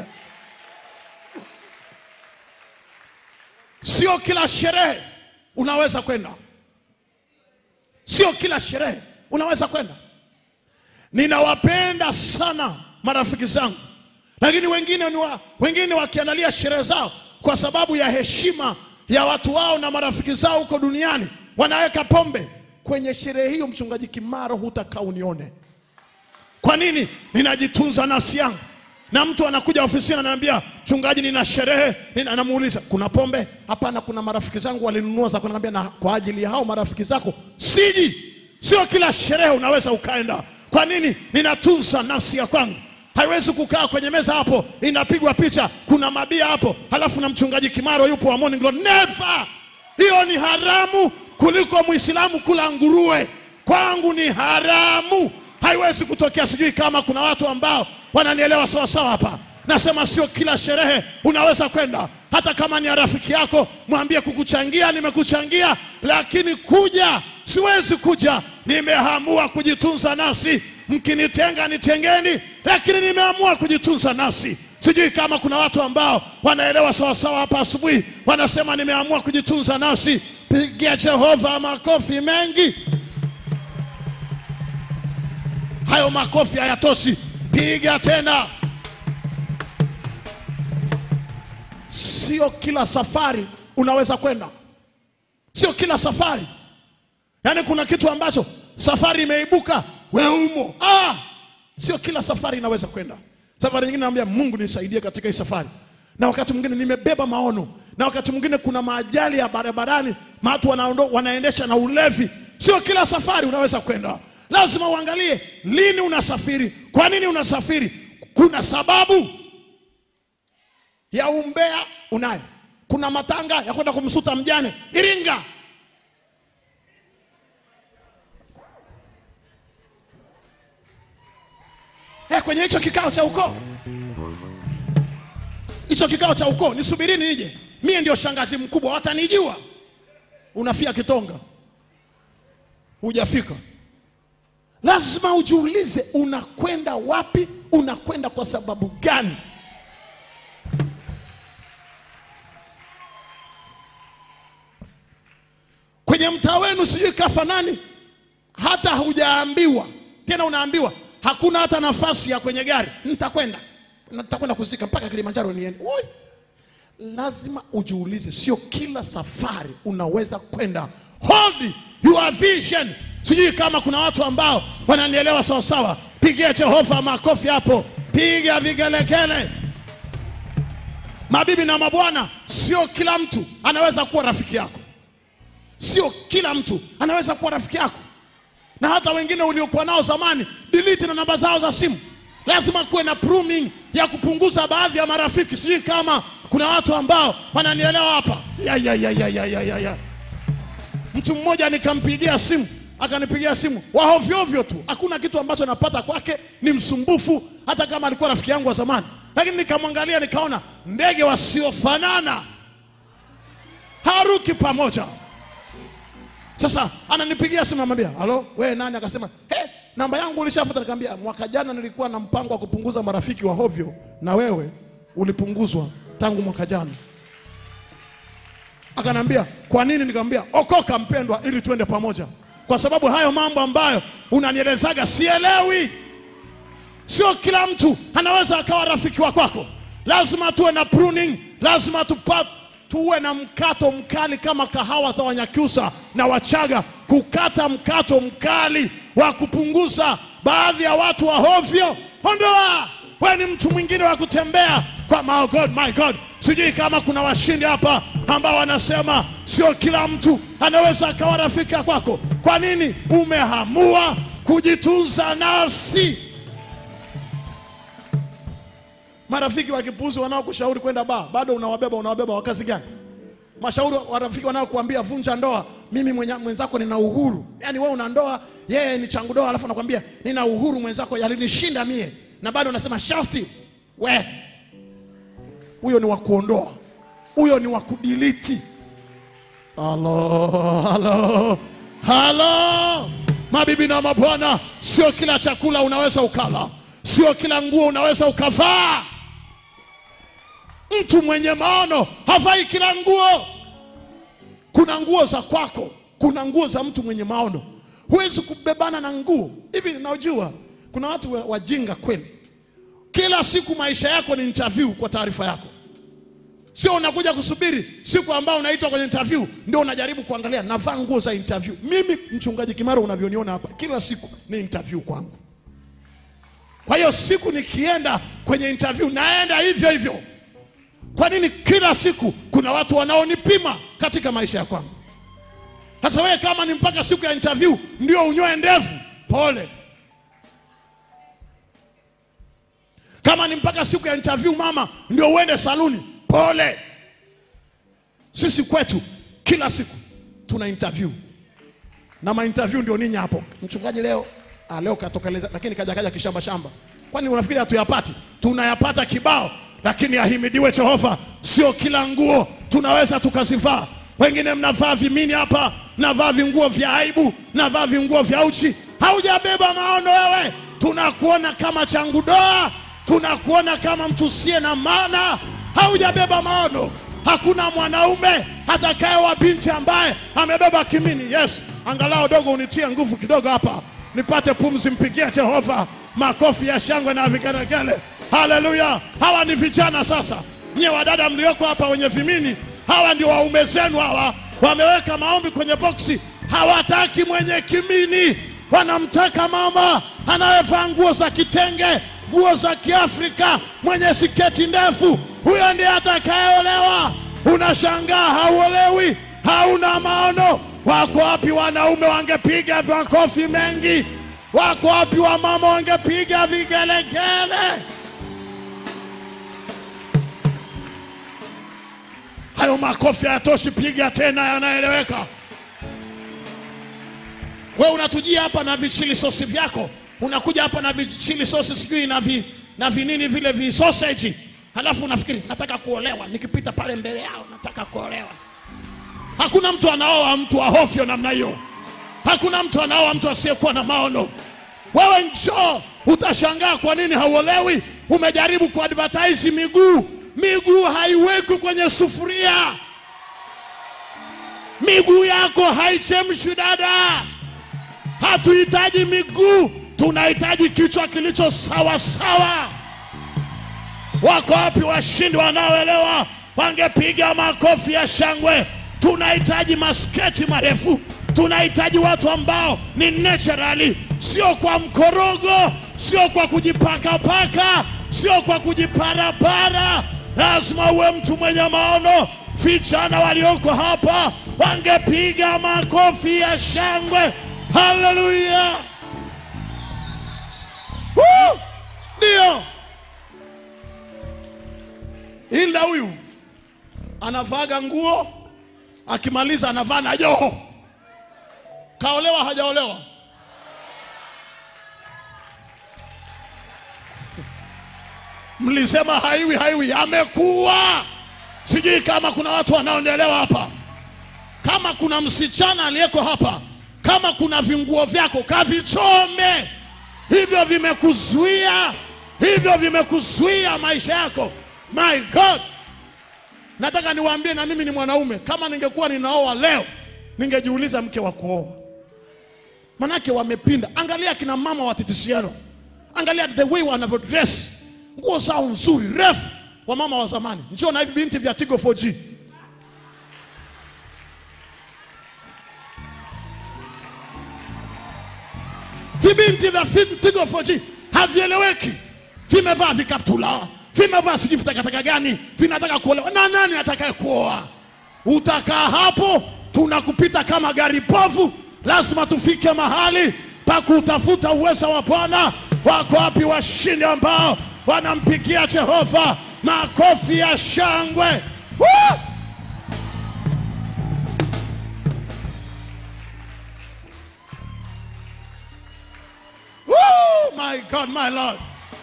Sio kila sherehe unaweza kwenda, sio kila sherehe unaweza kwenda. Ninawapenda sana marafiki zangu, lakini wengine ni wa, wengine wakiandalia sherehe zao kwa sababu ya heshima ya watu wao na marafiki zao huko duniani, wanaweka pombe kwenye sherehe hiyo. Mchungaji Kimaro, hutakaa unione. Kwa nini? Ninajitunza nafsi yangu. Na mtu anakuja ofisini ananiambia, mchungaji, nina sherehe. Nina- Namuuliza, kuna pombe? Hapana, kuna marafiki zangu walinunua za kuniambia, na kwa ajili ya hao marafiki zako siji. Sio kila sherehe unaweza ukaenda. Kwa nini? Ninatunza nafsi ya kwangu. Haiwezi kukaa kwenye meza hapo inapigwa picha, kuna mabia hapo, halafu na mchungaji Kimaro yupo wa Morning Glory. Never! Hiyo ni haramu kuliko Muislamu kula nguruwe. Kwangu ni haramu, haiwezi kutokea. Sijui kama kuna watu ambao wananielewa sawa sawa hapa. Nasema sio kila sherehe unaweza kwenda, hata kama ni ya rafiki yako, mwambie kukuchangia, nimekuchangia, lakini kuja siwezi kuja. Nimeamua kujitunza nafsi, mkinitenga nitengeni, lakini nimeamua kujitunza nafsi. Sijui kama kuna watu ambao wanaelewa sawasawa hapa asubuhi, wanasema nimeamua kujitunza nafsi. Pigia Jehova makofi mengi. Hayo makofi hayatoshi, piga tena. Sio kila safari unaweza kwenda, sio kila safari. Yaani kuna kitu ambacho safari imeibuka, we umo. Ah, sio kila safari inaweza kwenda. Safari nyingine naambia Mungu nisaidie katika hii safari, na wakati mwingine nimebeba maono, na wakati mwingine kuna maajali ya barabarani, watu wanaondo- wanaendesha na ulevi. Sio kila safari unaweza kwenda, lazima uangalie lini unasafiri, kwa nini unasafiri. Kuna sababu ya umbea unayo, kuna matanga ya kwenda kumsuta mjane Iringa. Eh, kwenye hicho kikao cha ukoo, hicho kikao cha ukoo, nisubirini nije, mie ndio shangazi mkubwa, watanijua. Unafia Kitonga, hujafika. Lazima ujiulize unakwenda wapi, unakwenda kwa sababu gani? Kwenye mtaa wenu sijui kafa nani, hata hujaambiwa tena, unaambiwa hakuna hata nafasi ya kwenye gari, nitakwenda nitakwenda kuzika mpaka Kilimanjaro niende. Oi, lazima ujiulize, sio kila safari unaweza kwenda. Hold your vision. Sijui kama kuna watu ambao wananielewa sawa sawa. Pigia Jehova makofi hapo, piga vigelegele. Mabibi na mabwana, sio kila mtu anaweza kuwa rafiki yako, sio kila mtu anaweza kuwa rafiki yako na hata wengine uliokuwa nao zamani, delete na namba zao za simu. Lazima kuwe na pruning ya kupunguza baadhi ya marafiki. Sijui kama kuna watu ambao wananielewa hapa. Ya, ya, ya, ya, ya, ya, ya, ya. Mtu mmoja nikampigia simu, akanipigia simu wahovyoovyo tu, hakuna kitu ambacho napata kwake, ni msumbufu, hata kama alikuwa rafiki yangu wa zamani. Lakini nikamwangalia nikaona ndege wasiofanana haruki pamoja. Sasa ananipigia simu anamwambia, "Halo, wewe nani?" Akasema, "He, namba yangu ulishapata." Nikamwambia, "Mwaka jana nilikuwa na mpango wa kupunguza marafiki wa hovyo na wewe ulipunguzwa tangu mwaka jana." Akanambia, "Kwa nini?" Nikamwambia, "Okoka mpendwa, ili tuende pamoja." Kwa sababu hayo mambo ambayo unanielezaga sielewi. Sio kila mtu anaweza akawa rafiki wa kwako. Lazima tuwe na pruning, lazima tupa, tuwe na mkato mkali kama kahawa za Wanyakyusa na Wachaga, kukata mkato mkali wa kupunguza baadhi ya watu wa hovyo. Ondoa, we ni mtu mwingine wa kutembea kwa my God, my God. Sijui kama kuna washindi hapa ambao wanasema sio kila mtu anaweza akawa rafiki ya kwako. Kwa nini? Umeamua kujitunza nafsi. marafiki wa kipuzi wanaokushauri kwenda baa bado unawabeba unawabeba wa kazi gani mashauri wa rafiki wanaokuambia vunja ndoa mimi mwenye- mwenzako nina uhuru yaani wewe una ndoa yeye ni changu doa alafu anakwambia nina uhuru mwenzako yalinishinda mie na bado unasema shasti we huyo ni wa kuondoa huyo ni wa kudiliti halo halo halo mabibi na mabwana sio kila chakula unaweza ukala sio kila nguo unaweza ukavaa mtu mwenye maono havai kila nguo kuna nguo za kwako kuna nguo za mtu mwenye maono huwezi kubebana na nguo hivi najua kuna watu wa- wajinga kweli kila siku maisha yako ni interview kwa taarifa yako sio unakuja kusubiri siku ambao unaitwa kwenye interview ndio unajaribu kuangalia navaa nguo za interview mimi mchungaji kimaro unavyoniona hapa kila siku ni interview kwangu kwa hiyo siku nikienda kwenye interview naenda hivyo hivyo kwa nini kila siku kuna watu wanaonipima katika maisha ya kwangu sasa wewe kama ni mpaka siku ya interview ndio unyoe ndevu pole kama ni mpaka siku ya interview mama ndio uende saluni pole sisi kwetu kila siku tuna interview na mainterview ndio ninyi hapo mchungaji leo ah, leo katokeleza lakini kaja kaja kishamba shamba kwani unafikiri hatuyapati tunayapata kibao lakini ahimidiwe jehova sio kila nguo tunaweza tukazivaa wengine mnavaa vimini hapa mnavaa vinguo vya aibu mnavaa vinguo vya uchi haujabeba maono wewe tunakuona kama changudoa tunakuona kama mtu usiye na maana haujabeba maono hakuna mwanaume atakayewa binti ambaye amebeba kimini yes angalau dogo unitie nguvu kidogo hapa nipate pumzi mpigie jehova makofi ya shangwe na vigelegele haleluya hawa ni vijana sasa nyie wadada mlioko hapa wenye vimini hawa ndio waume zenu hawa wameweka maombi kwenye boksi hawataki mwenye kimini wanamtaka mama anayevaa nguo za kitenge nguo za kiafrika mwenye siketi ndefu huyo ndiye atakayeolewa unashangaa hauolewi hauna maono wako wapi wanaume wangepiga makofi mengi wako wapi wamama wangepiga vigelegele hayo makofi hayatoshi piga tena yanaeleweka wewe unatujia hapa na vichili sosi vyako unakuja hapa na vichili sosi sijui na vi, na vinini vile visoseji halafu unafikiri nataka kuolewa nikipita pale mbele yao nataka kuolewa hakuna mtu anaoa mtu ahofyo namna hiyo hakuna mtu anaoa mtu asiyekuwa na maono wewe njoo utashangaa kwa nini hauolewi umejaribu kuadvertise miguu miguu haiwekwi kwenye sufuria miguu yako haichemshwi dada hatuhitaji miguu tunahitaji kichwa kilicho sawa sawa wako wapi washindi wanaoelewa wangepiga makofi ya shangwe tunahitaji masketi marefu tunahitaji watu ambao ni naturally sio kwa mkorogo sio kwa kujipakapaka sio kwa kujiparapara lazima uwe mtu mwenye maono vijana walioko hapa wangepiga makofi ya shangwe haleluya Woo! ndio ila huyu anavaga nguo akimaliza anavaa na joho kaolewa hajaolewa mlisema haiwi haiwi amekuwa sijui kama kuna watu wanaoelewa hapa kama kuna msichana aliyeko hapa kama kuna vinguo vyako kavichome hivyo vimekuzuia hivyo vimekuzuia maisha yako my god nataka niwaambie na mimi ni mwanaume kama ningekuwa ninaoa leo ningejiuliza mke wa kuoa manake wamepinda angalia kina mama wa TTCL angalia the way wanavyodress nguo zao nzuri refu wa mama wa zamani njoo na hivi binti vya Tigo 4G vibinti vya Fi- Tigo 4G havieleweki, vimevaa vikaptula, vimevaa sijui vitakataka gani, vinataka kuolewa na nani atakaye kuoa? Utakaa hapo, tunakupita kama gari povu. Lazima tufike mahali pa kutafuta uweza wa Bwana. Wako wapi washindi ambao wanampigia Jehova makofi ya shangwe. Woo! Woo! My God, my Lord.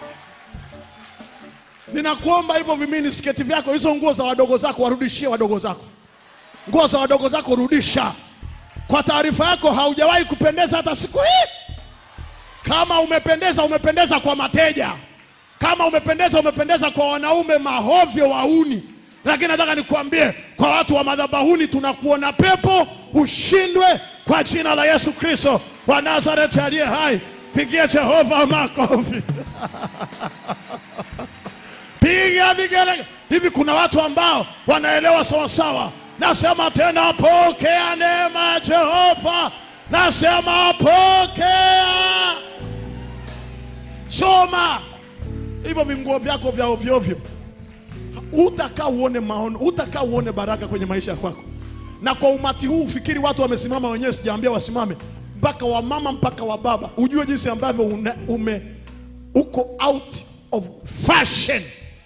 Ninakuomba hivyo vimini sketi vyako, hizo nguo za wadogo zako warudishie wadogo zako. Nguo za wadogo zako rudisha. Kwa taarifa yako, haujawahi kupendeza hata siku hii. Kama umependeza, umependeza kwa mateja. Kama umependeza, umependeza kwa wanaume mahovyo wauni. Lakini nataka nikuambie, kwa watu wa madhabahuni, tunakuona pepo, ushindwe kwa jina la Yesu Kristo wa Nazareti aliye hai. Pigia Jehova makofi. piga vigele. Hivi kuna watu ambao wanaelewa sawasawa. Nasema tena, pokea neema ya Jehova. Nasema pokea. Soma hivyo vinguo vyako vya ovyoovyo, utakaa uone maono, utakaa uone baraka kwenye maisha kwako. Na kwa umati huu ufikiri watu wamesimama wenyewe, sijaambia wasimame, mpaka wamama mpaka wa baba, ujue jinsi ambavyo une- ume uko out of fashion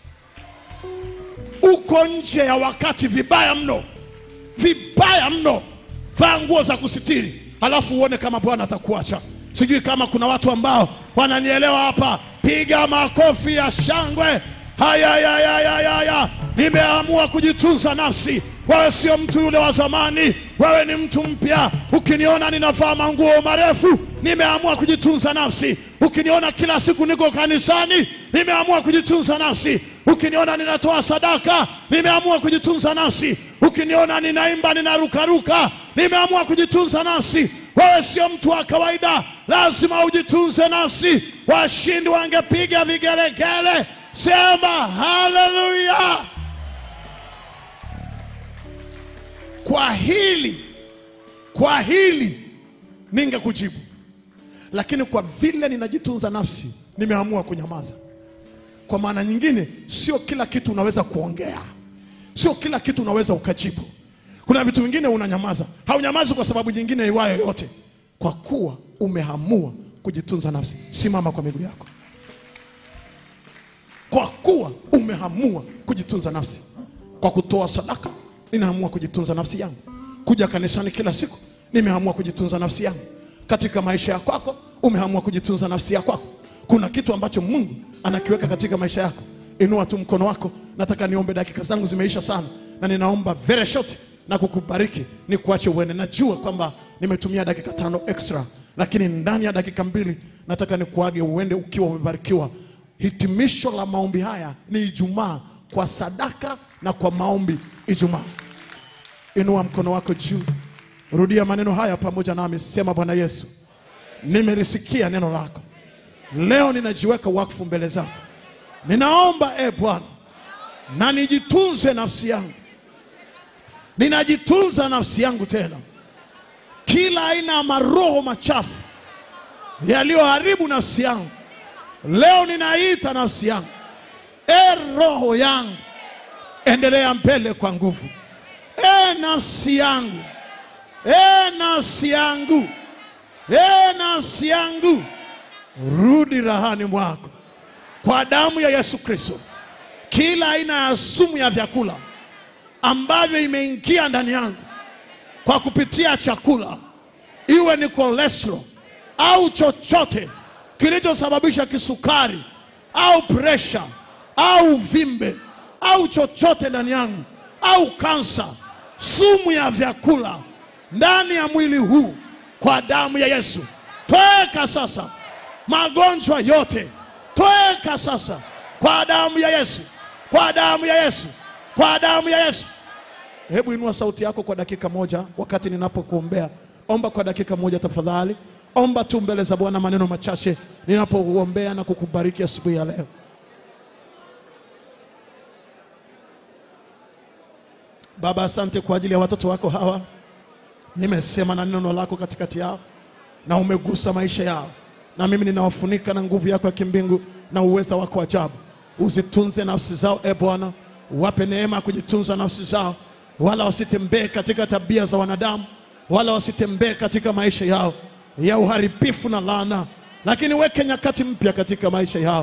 uko nje ya wakati vibaya mno, vibaya mno. Vaa nguo za kusitiri, alafu uone kama Bwana atakuacha. Sijui kama kuna watu ambao wananielewa hapa. Piga makofi ya shangwe. Haya, haya, haya, haya, haya. Nimeamua kujitunza nafsi. Wewe sio mtu yule wa zamani, wewe ni mtu mpya. Ukiniona ninavaa manguo marefu, nimeamua kujitunza nafsi. Ukiniona kila siku niko kanisani, nimeamua kujitunza nafsi. Ukiniona ninatoa sadaka, nimeamua kujitunza nafsi. Ukiniona ninaimba, ninarukaruka, nimeamua kujitunza nafsi. Wewe sio mtu wa kawaida, lazima ujitunze nafsi. Washindi wangepiga vigelegele, sema haleluya. Kwa hili, kwa hili ningekujibu, lakini kwa vile ninajitunza nafsi, nimeamua kunyamaza. Kwa maana nyingine, sio kila kitu unaweza kuongea, sio kila kitu unaweza ukajibu. Kuna vitu vingine unanyamaza, haunyamazi kwa sababu nyingine iwayo yote, kwa kuwa umeamua kujitunza nafsi. Simama kwa miguu yako, kwa kuwa umeamua kujitunza nafsi. Kwa kutoa sadaka, ninaamua kujitunza nafsi yangu. Kuja kanisani kila siku, nimeamua kujitunza nafsi yangu. Katika maisha ya kwako, umeamua kujitunza nafsi ya kwako. Kuna kitu ambacho Mungu anakiweka katika maisha yako. Inua tu mkono wako. Nataka niombe, dakika zangu zimeisha sana, na ninaomba very short na kukubariki ni kuache uende. Najua kwamba nimetumia dakika tano extra, lakini ndani ya dakika mbili nataka nikuage uende ukiwa umebarikiwa. Hitimisho la maombi haya ni Ijumaa kwa sadaka na kwa maombi Ijumaa. Inua mkono wako juu, rudia maneno haya pamoja nami, sema: Bwana Yesu, nimelisikia neno lako leo, ninajiweka wakfu mbele zako. Ninaomba e Bwana, na nijitunze nafsi yangu, ninajitunza nafsi yangu tena, kila aina ya maroho machafu yaliyoharibu nafsi yangu, leo ninaita nafsi yangu, e roho yangu, endelea mbele kwa nguvu. E nafsi yangu, e nafsi yangu, e nafsi yangu, rudi rahani mwako kwa damu ya Yesu Kristo. Kila aina ya sumu ya vyakula ambavyo imeingia ndani yangu kwa kupitia chakula, iwe ni cholesterol au chochote kilichosababisha kisukari au presha au uvimbe au chochote ndani yangu au kansa, sumu ya vyakula ndani ya mwili huu, kwa damu ya Yesu toeka sasa. Magonjwa yote toeka sasa, kwa damu ya Yesu, kwa damu ya Yesu, kwa damu ya Yesu. Hebu inua sauti yako kwa dakika moja, wakati ninapokuombea. Omba kwa dakika moja tafadhali, omba tu mbele za Bwana maneno machache ninapokuombea na kukubariki asubuhi ya leo. Baba, asante kwa ajili ya watoto wako hawa. Nimesema na neno lako katikati yao na umegusa maisha yao, na mimi ninawafunika na nguvu yako ya kimbingu na uweza wako ajabu. Uzitunze nafsi zao, e Bwana, wape neema ya kujitunza nafsi zao, wala wasitembee katika tabia za wanadamu, wala wasitembee katika maisha yao ya uharibifu na laana, lakini weke nyakati mpya katika maisha yao.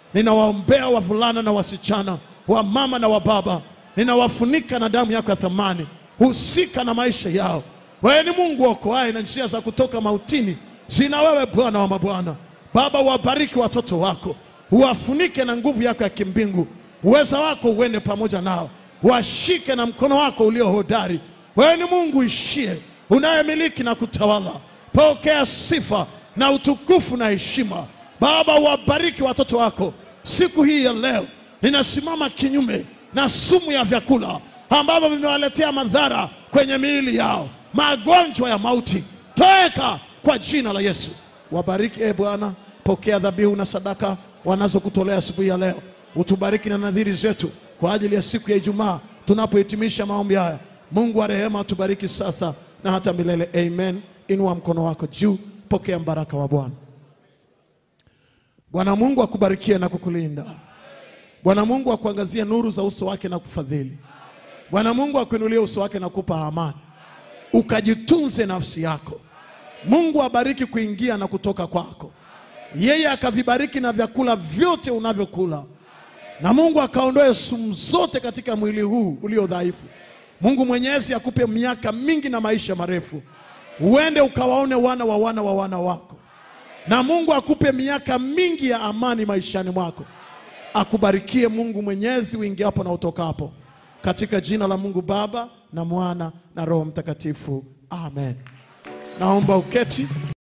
ninawaombea wavulana na wasichana, wamama na wababa, ninawafunika na damu yako ya thamani. Husika na maisha yao. Wewe ni Mungu okoaye, na njia za kutoka mautini zina wewe, Bwana wa mabwana. Baba, wabariki watoto wako, uwafunike na nguvu yako ya kimbingu, uweza wako uende pamoja nao, washike na mkono wako ulio hodari. Wewe ni Mungu ishie, unayemiliki na kutawala. Pokea sifa na utukufu na heshima. Baba, wabariki watoto wako siku hii ya leo. Ninasimama kinyume na sumu ya vyakula ambavyo vimewaletea madhara kwenye miili yao, magonjwa ya mauti, toeka kwa jina la Yesu. Wabariki e Bwana, pokea dhabihu na sadaka wanazokutolea siku hii ya leo. Utubariki na nadhiri zetu kwa ajili ya siku ya Ijumaa tunapohitimisha maombi haya. Mungu wa rehema, tubariki sasa na hata milele. Amen. Inua mkono wako juu, pokea mbaraka wa Bwana. Bwana Mungu akubarikie na kukulinda. Bwana Mungu akuangazie nuru za uso wake na kufadhili. Bwana Mungu akuinulie uso wake na kupa amani, ukajitunze nafsi yako. Mungu abariki kuingia na kutoka kwako, yeye akavibariki na vyakula vyote unavyokula, na Mungu akaondoe sumu zote katika mwili huu ulio dhaifu. Mungu Mwenyezi akupe miaka mingi na maisha marefu, uende ukawaone wana wa wana wa wana wako, na Mungu akupe miaka mingi ya amani maishani mwako. Akubarikie Mungu Mwenyezi uingiapo na utokapo, katika jina la Mungu Baba na Mwana na Roho Mtakatifu, amen. Naomba uketi.